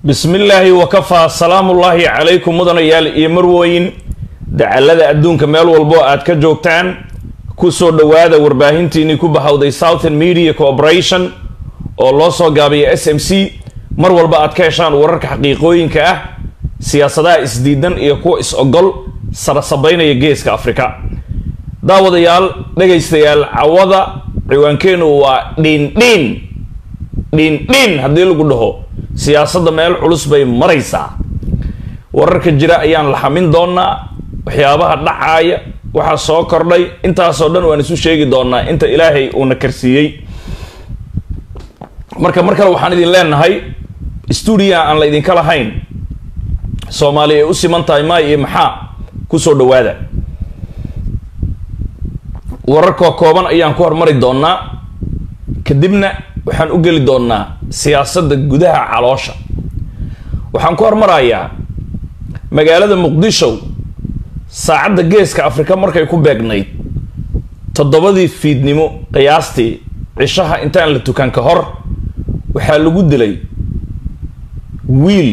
bismi illaahi wakafaa salaamullaahi calaykum mudanayaal iyo marwooyin dacallada adduunka meel walbo aad ka joogtaan kusoo dhowaada warbaahintiinii ku bahawday southern media corporation oo loo soo gaabiya s m c mar walba aad ka heshaan wararka xaqiiqooyinka ah siyaasadaha isdiidan iyo kuwa is-ogol sarasabaynaya geeska afrika daawadayaal dhegaystayaal cawada ciwaankeenu waa dhiindhiin dhiindhiin haddii lagu dhaho siyaasadda meel culus bay maraysaa wararka jira ayaan la xamin doonaa waxyaabaha dhacaaya waxaa soo kordhay intaasoo dhan waan isu sheegi doonaa inta ilaahay uuna karsiiyey marka mar kale waxaan idin leenahay stuudiya aan la idinka lahayn soomaali ay u siman tahay maay iyo maxaa kusoo dhawaada wararkoo kooban ayaan ku hormari doonaa kadibna waxaan u geli doonaa siyaasadda gudaha caloosha waxaan ku hormarayaa magaalada muqdisho saacadda geeska afrika markay ku beegnayd toddobadii fiidnimo qiyaastii cishaha intaan la tukan ka hor waxaa lagu dilay wiil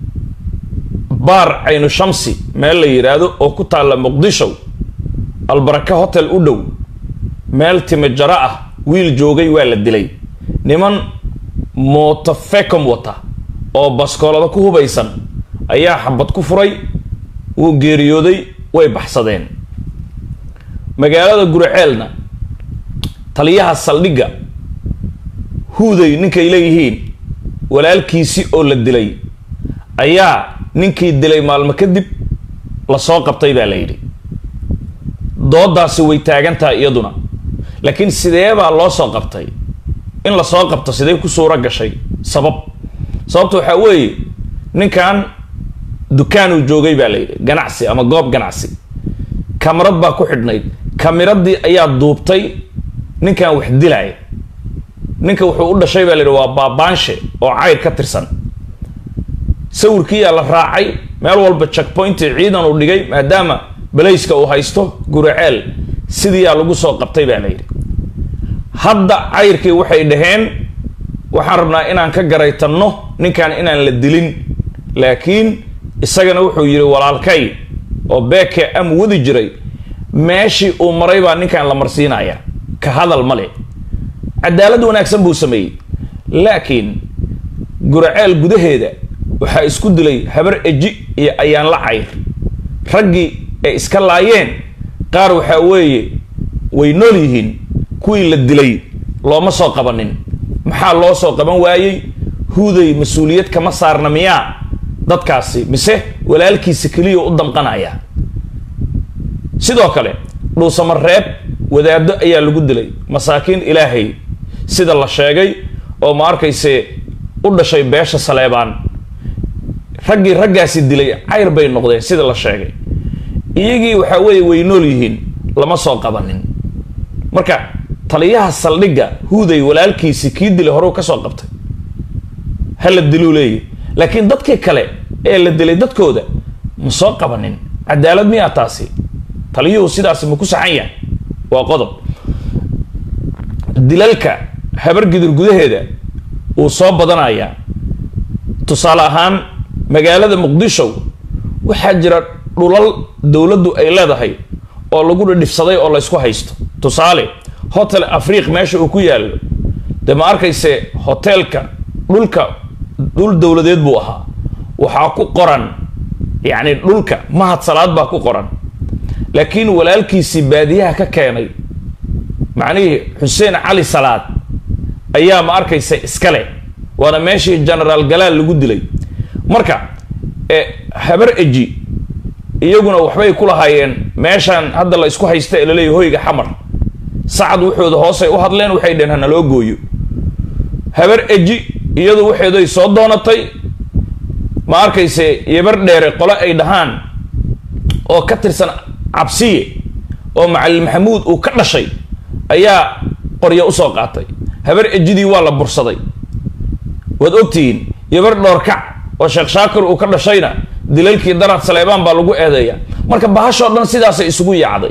baar caynu shamsi meel la yidhaahdo oo ku taalla muqdisho albaraka hotel u dhow meel time jaro ah wiil joogay waa la dilay niman mootofecom wata oo baskoolada ku hubaysan ayaa xabad ku furay wuu geeriyooday way baxsadeen magaalada guraceelna taliyaha saldhigga huuday ninkay leeyihiin walaalkiisi oo la dilay ayaa ninkii dilay maalmo kadib lasoo qabtay baa la yidhi doodaasi way taagan tahay iyaduna laakiin sidee baa loo soo qabtay in lasoo qabto sidee ku suuro gashay sabab sababta waxaa weeye ninkan dukaanuu joogay baa la yidhi ganacsi ama goob ganacsi kamarad baa ku xidhnayd kamiradii ayaa duubtay ninkan wax dilaya ninka wuxuu u dhashay baa la yidhi waa baabaanshe oo cayr ka tirsan sawirkiiyaa la raacay meel walba checkpointi ciidan uu dhigay maadaama balayska uu haysto guraceel sidiiyaa lagu soo qabtay baa la yidhi hadda cayrkii waxay dhaheen waxaan rabnaa inaan ka garaytanno ninkan inaan la dilin laakiin isagana wuxuu yidhi walaalkay oo beeke am wadi jiray meeshii uu maray baa ninkan la marsiinaya ka hadal male cadaalad wanaagsan buu sameeyey laakiin guraceel gudaheeda waxaa isku dilay habar eji iyo ayaan la cayr raggii ay iska laayeen qaar waxaa weeye way nool yihiin kuwii la dilay looma soo qabanin maxaa loo soo qaban waayey huuday mas-uuliyad kama saarna miyaa dadkaasi mise walaalkiisa keliya u damqanaya sidoo kale dhuusamareeb wadaado ayaa lagu dilay masaakiin ilaahay sida la sheegay oo ma arkayse u dhashay beesha saleebaan raggii raggaasi dilay cayr bay noqdeen sida la sheegay iyagii waxaa weeye way nool yihiin lama soo qabanin marka taliyaha saldhigga huuday walaalkiisi kii dilay horeu ka soo qabtay ha la diluu leeyahy laakiin dadkii kale ee la dilay dadkooda ma soo qabanin cadaalad miyaa taasi taliyuhu sidaasi ma ku saxan yahay waa qodob dilalka habargidur gudaheeda wuu soo badanayaa tusaale ahaan magaalada muqdisho waxaa jira dhulal dowladdu ay leedahay oo lagu dhidhifsaday oo laysku haysto tusaale hotel afriiq meesha uu ku yaallo dee ma arkayse hoteelka dhulka dhul dowladeed buu ahaa waxaa ku qoran yacni dhulka mahad salaad baa ku qoran laakiin walaalkiisii baadiyaha ka keenay macnihii xuseen cali salaad ayaa ma arkaysa iskale waana meeshii genaraal galaal lagu dilay marka habar eji iyaguna waxbay ku lahaayeen meeshaan hadda la isku haysta ee laleeyahy hoyga xamar sacad wuxooda hoosay u hadleen waxay dheheen hanaloo gooyo habar eji iyadu waxeeday soo doonatay ma arkayse yabar dheere qole ay dhahaan oo ka tirsan cabsiye oo macalin maxamuud uu ka dhashay ayaa qoryo usoo qaatay habar ejidii waa la bursaday waad ogtihiin yabar dhoorkac oo sheekh shaakir uu ka dhashayna dilalkii darad saleebaan baa lagu eedeeya marka bahashoo dhan sidaasay isugu yaacday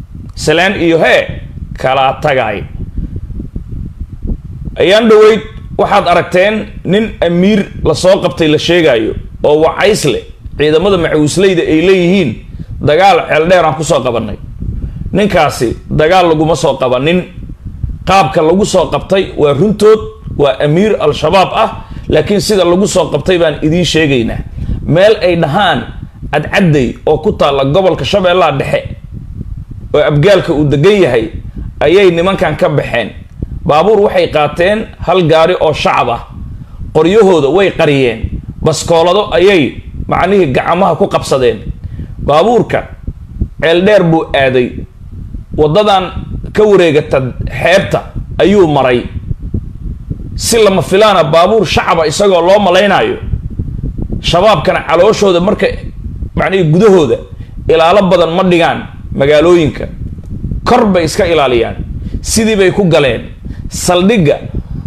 salaan iyo hee kala tagaay ayaan dhaweyd waxaad aragteen nin amiir lasoo qabtay la sheegaayo oo wacays leh ciidamada macawisleyda ay leeyihiin dagaal ceeldheer aan kusoo qabanay ninkaasi dagaal laguma soo qabanin qaabka lagu soo qabtay waa runtood waa amiir al-shabaab ah laakiin sida lagu soo qabtay baan idiin sheegaynaa meel ay dhahaan cadcadday oo ku taalla gobolka shabeellaha dhexe oo abgaalka uu degan yahay ayay nimankan ka baxeen baabuur waxay qaateen hal gaari oo shacab ah qoryahooda way qariyeen baskoolado ayay macnihii gacmaha ku qabsadeen baabuurka ceeldheer buu aaday waddadan ka wareegata xeebta ayuu maray si lama filaana baabuur shacaba isagoo loo malaynaayo shabaabkana calooshooda marka macnihii gudahooda ilaalo badan ma dhigaan magaalooyinka kor bay iska ilaaliyaan sidii bay ku galeen saldhigga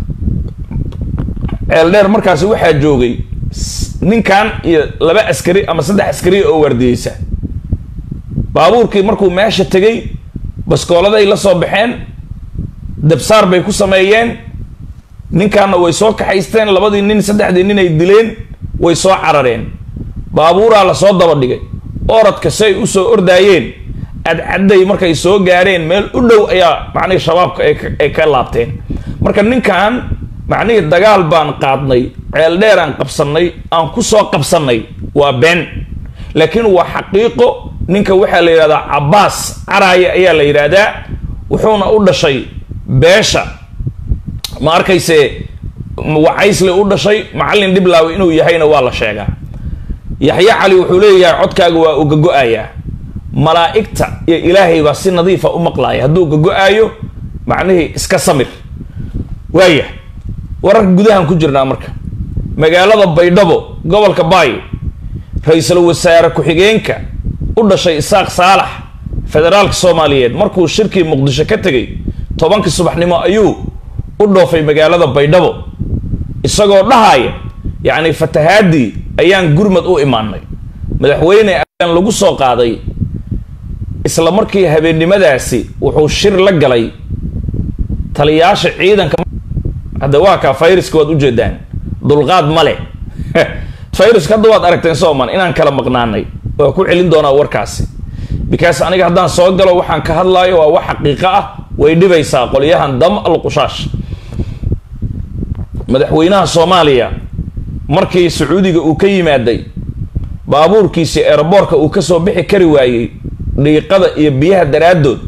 ceeldheer markaasi waxaa joogay ninkan iyo laba askari ama saddex askari oo waardiyeysa baabuurkii markuu meesha tegay baskooladay la soo baxeen dabsaar bay ku sameeyeen ninkaana way soo kaxaysteen labadii nin saddexdii nin ay dileen way soo carareen baabuuraa lasoo daba dhigay oradka si ay usoo ordaayeen cadcadday markay soo gaareen meel u dhow ayaa macnihii shabaabka ay ka laabteen marka ninkan macnihii dagaal baan qaadnay ceeldheer aan qabsannay aan ku soo qabsannay waa been laakiin waa xaqiiqo ninka waxaa la yidhahdaa cabbaas caraaye ayaa la yidhaahdaa wuxuuna u dhashay beesha ma arkayse wacaysle u dhashay macallin dhiblaawi inuu yahayna waa la sheegaa yaxye cali wuxuu leeyahay codkaaga waa uga go-ayaa malaa'igta iyo ilaahay baa si nadiifa u maqlaaya hadduu gago-aayo macnihii iska samir waaya wararka gudahan ku jirnaa marka magaalada baydhabo gobolka baayo ra-iisul wasaare ku-xigeenka u dhashay isaaq saalax federaalka soomaaliyeed markuu shirkii muqdisho ka tegay tobankii subaxnimo ayuu u dhoofay magaalada baydhabo isagoo dhahaaya yacni fatahaadii ayaan gurmad u imaanay madaxweyne ayaan lagu soo qaaday isla markii habeennimadaasi wuxuu shir la galay taliyaasha ciidanka hadda waa kaa fayruska waad ujeedaan dulqaad male fayruska hadda waad aragteen sooman inaan kala maqnaanay waa ku celin doonaa warkaasi because aniga haddaan soo galo waxaan ka hadlaayo waa wax xaqiiqo ah way dhibaysaa qolyahan dam al qushaash madaxweynaha soomaaliya markii sacuudiga uu ka yimaaday baabuurkiisii eeraboorka uu kasoo bixi kari waayey dhiiqada iyo biyaha daraaddood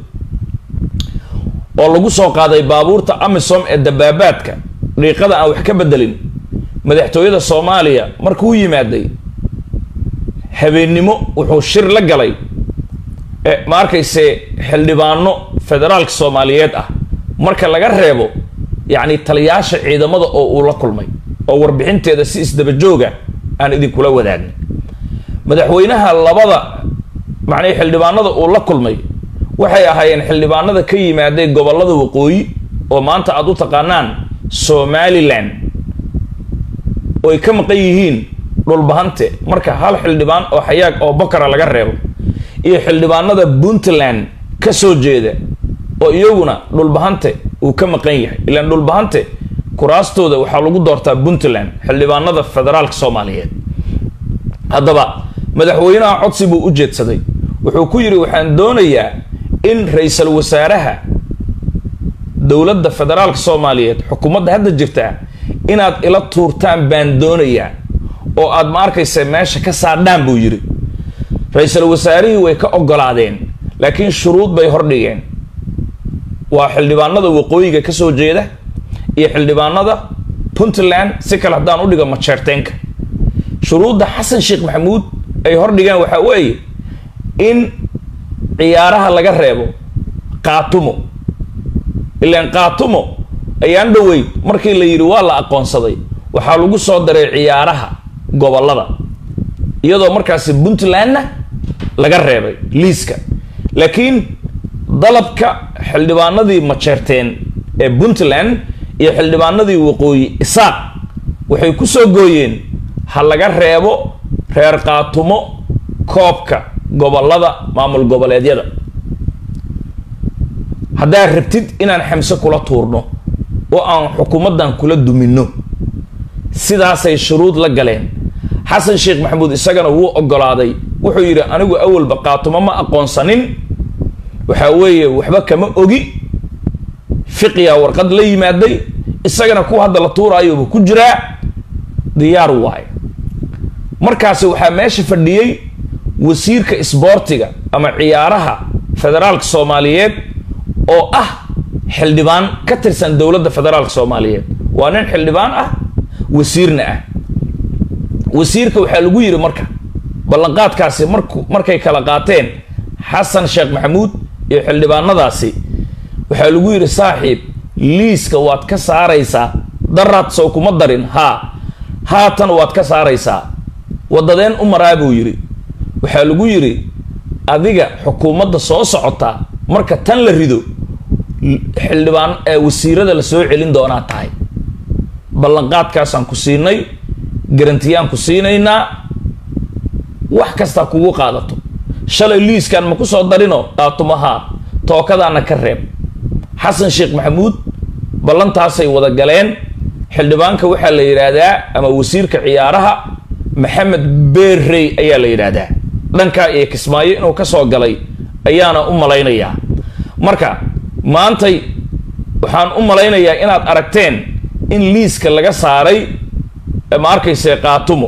oo lagu soo qaaday baabuurta amisom ee dabaabaadka dhiiqada aan wax ka bedelin madaxtooyada soomaaliya markuu yimaaday habeennimo wuxuu shir la galay ma arkayse xildhibaano federaalka soomaaliyeed ah marka laga reebo yacni taliyaasha ciidamada oo uu la kulmay oo warbixinteeda si isdabajooga aan idinkula wadaagin madaxweynaha labada macnii xildhibaanada uu la kulmay waxay ahaayeen xildhibaanada ka yimaaday gobolada waqooyi oo maanta aada u taqaanaan somalilan oo ay ka maqan yihiin dhulbahante marka hal xildhibaan oo xayaag oo bokara laga reebo iyo xildhibaanada puntland ka soo jeeda oo iyaguna dhulbahante uu ka maqan yahay ilaan dhulbahante kuraastooda waxaa lagu doortaa puntland xildhibaanada federaalka soomaaliyeed haddaba madaxweynaha codsi buu u jeedsaday wuxuu ku yidhi waxaan doonayaa in ra-iisul wasaaraha dowladda federaalka soomaaliyeed xukuumadda hadda jirtaa inaad ila tuurtaan baan doonayaa oo aad ma arkaysa meesha ka saadhaan buu yidhi ra-iisul wasaarihii way ka ogolaadeen laakiin shuruud bay hordhigeen waa xildhibaanada waqooyiga ka soo jeeda iyo xildhibaanada puntland si kale haddaan u dhigo majeerteenka shuruudda xasan sheekh maxamuud ay hordhigeen waxaa weeye in ciyaaraha laga reebo qaatumo ilaan qaatumo ayaan dhoweyd markii la yidhi waa la aqoonsaday waxaa lagu soo daray ciyaaraha gobolada iyadoo markaasi puntlandna laga reebay liiska laakiin dalabka xildhibaanadii majeerteen ee puntland iyo xildhibaanadii waqooyi isaaq waxay ku soo gooyeen ha laga reebo reer qaatumo koobka gobolada maamul goboleedyada haddaad rabtid inaan xamse kula tuurno oo aan xukuumaddan kula duminno sidaasay shuruud la galeen xasan sheekh maxamuud isagana wuu ogolaaday wuxuu yidhi anigu awalba qaatumo ma aqoonsanin waxaa weeye waxba kama ogi fiqiyaa warqad la yimaaday isagana kuwa hadda la tuuraayoba ku jiraa diyaar waayo markaasi waxaa meesha fadhiyey wasiirka isboortiga ama ciyaaraha federaalka soomaaliyeed oo ah xildhibaan ka tirsan dowladda federaalka soomaaliyeed waa nin xildhibaan ah wasiirna ah wasiirka waxaa lagu yidhi marka ballanqaadkaasi marku markay kala qaateen xasan sheekh maxamuud iyo xildhibaanadaasi waxaa lagu yidhi saaxiib liiska waad ka saaraysaa daraad sow kuma darin haa haatan waad ka saaraysaa waddadeen u maraa buu yidhi waxaa lagu yidhi adiga xukuumadda soo socota marka tan la rido xildhibaan ee wasiirada la soo celin doonaa tahay ballanqaadkaasaan ku siinay garantiyaan ku siinaynaa wax kastaa kugu qaadato shalay liiskan ma ku soo darino qaatumahaa tookadaana ka reeb xasan sheekh maxamuud ballantaasay wada galeen xildhibaanka waxaa la yidhaahdaa ama wasiirka ciyaaraha maxamed beerrey ayaa la yidhaahdaa dhankaa iyo kismaayo inuu ka soo galay ayaana u malaynayaa marka maantay waxaan u malaynayaa inaad aragteen in liiska laga saaray ma arkayse qaatumo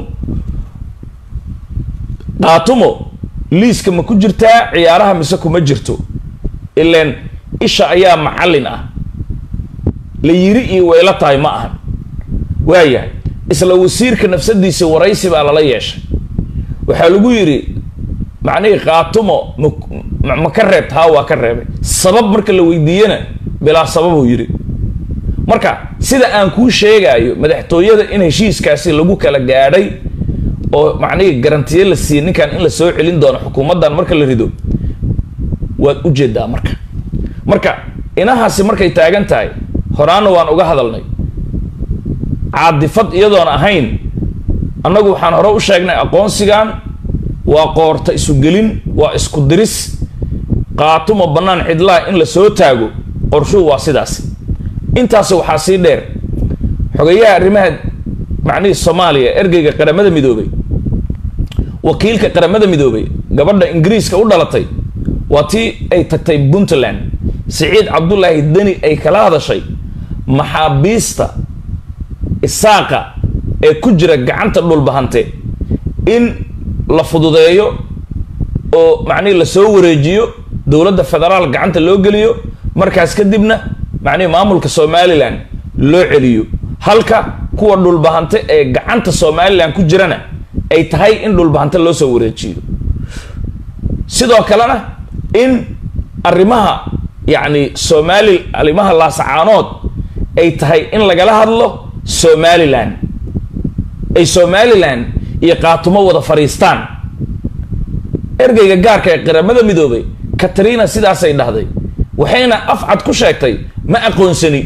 qaatumo liiska ma ku jirtaa ciyaaraha mise kuma jirto ileen isha ayaa macallin ah la yiri iyo wayla tahay ma ahan waayahay isla wasiirka nafsadiisa waraysi baa lala yeeshay waxaa lagu yidhi macnihii qaatumo ma ma ka reebta haa waa ka reebay sabab marka la weydiiyena bilaa sababuu yidhi marka sida aan kuu sheegaayo madaxtooyada in heshiiskaasi lagu kala gaadhay oo macnihii garantiye la siiyey ninkan in la soo celin doono xukuumaddan marka la rido waad u jeedaa marka marka inahaasi markay taagan tahay horaana waan uga hadalnay caadifad iyadoon ahayn annagu waxaan hore u sheegnay aqoonsigan waa qoorta isugelin waa isku diris qaatumo bannaan cidlaha in la soo taago qorshuhu waa sidaasi intaas waxaa sii dheer xogayaha arrimaha macnihii soomaaliya ergeyga qaramada midoobay wakiilka qaramada midoobay gabadha ingiriiska u dhalatay waa tii ay tagtay puntland siciid cabdulaahi deni ay kala hadashay maxaabiista isaaqa ee ku jira gacanta dhulbahante in la fududeeyo oo macnihii lasoo wareejiyo dowladda federaal gacanta loo geliyo markaas kadibna macnihii maamulka somalilan loo celiyo halka kuwa dhulbahante ee gacanta somalilan ku jirana ay tahay in dhulbahante loo soo wareejiyo sidoo kalena in arrimaha yacni somali arrimaha laasacaanood ay tahay in lagala hadlo somalilan ay somalilan iyo qaatumo wada fadhiistaan ergeyga gaarka ee qaramada midoobay katrina sidaasay dhahday waxayna afcad ku sheegtay ma aqoonsani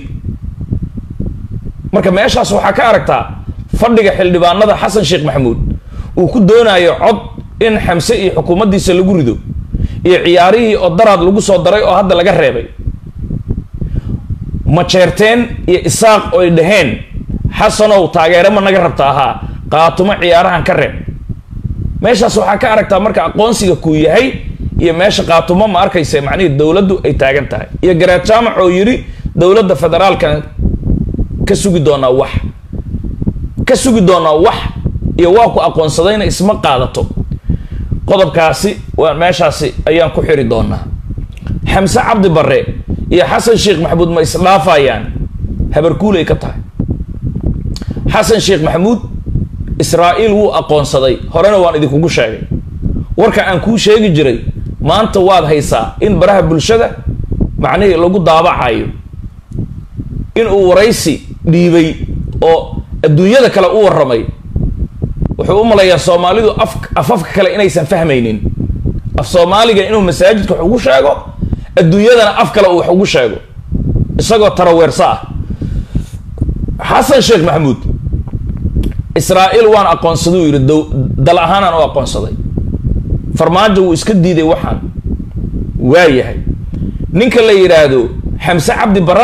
marka meeshaas waxaa ka aragtaa fadhiga xildhibaanada xasan sheekh maxamuud uu ku doonayo cod in xamse iyo xukuumaddiisa lagu rido iyo ciyaarihii oo daraad lagu soo daray oo hadda laga reebay majeerteen iyo isaaq oo ay dhaheen xasanow taageere ma naga rabta ahaa qaatumo ciyaarahan ka reeb meeshaas waxaa ka aragtaa marka aqoonsiga kuu yahay iyo meesha qaatumo ma arkaysa macnihii dowladdu ay taagan tahay iyo garaad jaamac oo yidhi dowladda federaalkan ka sugi doonaa wax ka sugi doonaa wax iyo waa ku aqoonsadayna isma qaadato qodobkaasi waa meeshaasi ayaan ku xiri doonaa xamse cabdi barre iyo xasan sheekh maxamuud ma isdhaafayaan habarkuulay ka tahay xasan sheekh maxamuud israa'iil wuu aqoonsaday horena waan idinkugu sheegay warka aan kuu sheegi jiray maanta waad haysaa in baraha bulshada macnihii lagu daabacayo inuu waraysi dhiibay oo adduunyada kale u warramay wuxuu u malayaa soomaalidu af afafka kale inaysan fahmaynin af soomaaliga inuu masaajidka wax ugu sheego adduunyadana af kale uu wax ugu sheego isagoo taraweersa ah xasan sheekh maxamuud israa'iil waan aqoonsaduu yidhi dal ahaanaan u aqoonsaday farmaajo wuu iska diiday waxaan waa yahay ninka la yidhaahdo xamse cabdi barana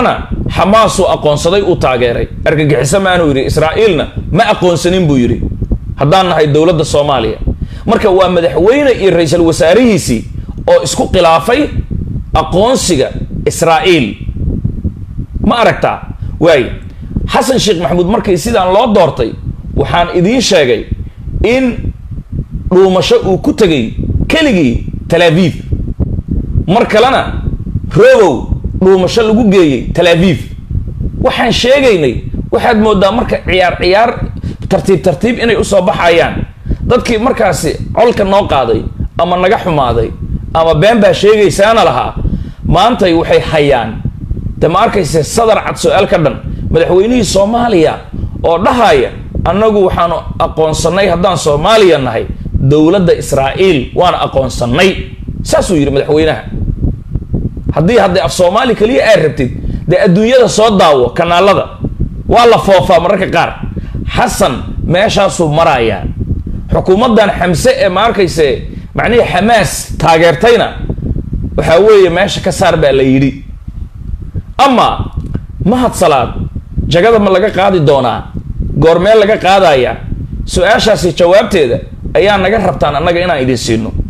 xamaasuu aqoonsaday uu taageeray argagixiso maanuu yidhi israa'iilna ma aqoonsanin buu yidhi haddaan nahay dowladda soomaaliya marka waa madaxweyne iyo ra-iisul wasaarihiisii oo isku khilaafay aqoonsiga israa'iil ma aragtaa waay xasan sheekh maxamuud markii sidaan loo doortay waxaan idiin sheegay in dhuumasho uu ku tegay keligii talaaviif mar kalena robow dhuumasho lagu geeyey talaaviif waxaan sheegaynay waxaad moodaa marka ciyaar ciyaar tartiib tartiib inay usoo baxayaan dadkii markaasi colka noo qaaday ama naga xumaaday ama been baa sheegaysaana lahaa maantay waxay hayaan de ma arkayse sadar cad su-aal ka dhan madaxweynihii soomaaliya oo dhahaya annagu waxaanu aqoonsannay haddaan soomaaliya nahay dowladda israa'iil waana aqoonsannay saasuu yidhi madaxweynaha haddii haddii af soomaali keliya aad rabtid dee adduunyada soo daawo kanaalada waa la foofaa mararka qaar xasan meeshaasuu marayaa xukuumaddan xamse ee ma arkayse macnihii xamaas taageertayna waxaa weeye meesha ka saar baa la yidhi ama mahad salaad jagada ma laga qaadi doonaa goormee laga qaadaya su-aashaasi jawaabteeda ayaa naga rabtaan annaga inaan idin siino